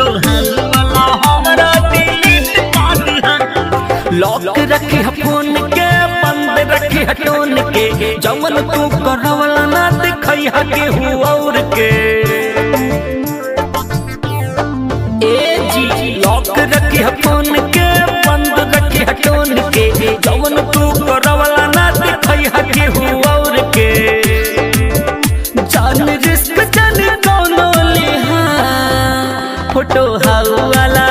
photo वाला हमरा delete कर दिहा लॉक रखी है फोन के बंद रखी है टोन के जमन तू करवला ना दिखई है केहू और के ए जी लॉक रखी है फोन के बंद रखी है टोन के जमन तू करवला ना दिखई है केहू और के जान रिस्क जान कौनो लिहा फोटो हाउला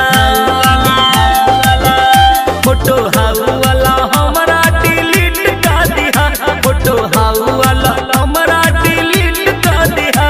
फोटो हाउला हमरा डिलीट कर दिहा फोटो हाउला हमरा डिलीट कर दिहा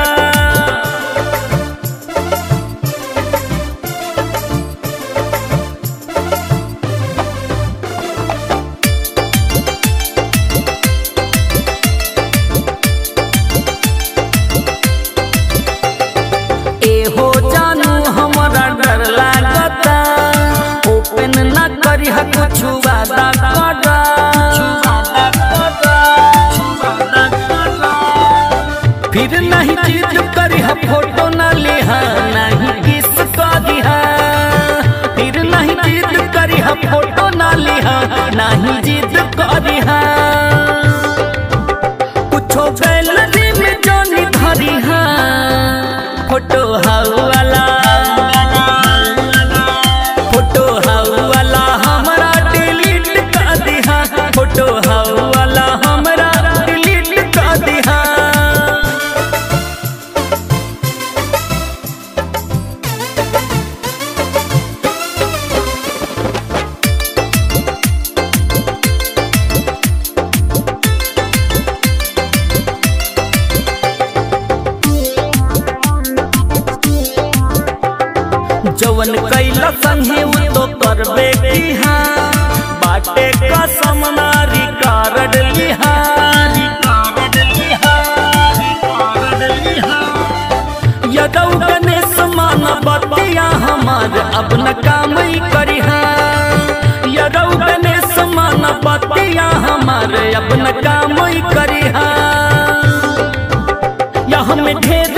एहो जानू हमरा डर लागता ओपन ना करी ह कुछ वादा करा फिर नहीं जिद करी ह फोटो ना लेहा नहीं किस कर दिहा फिर नहीं जिद करी ह फोटो ना लेहा नहीं जिद कर दिहा कुछो गैलरी में जानी धरी हा फोटो हाउला फोटो हाउला हमरा डिलीट कर दिहा फोटो हाउला हमरा डिलीट कर दिहा जवन कैला संगे उ तो करबे की हाँ बाटे कसम नारी कारड लिहा यदौ गणेश मान बतिया हमार अब न काम ही करिहा यदौ गणेश मान बतिया हमार अब न काम ही करिहा या हमें ढेर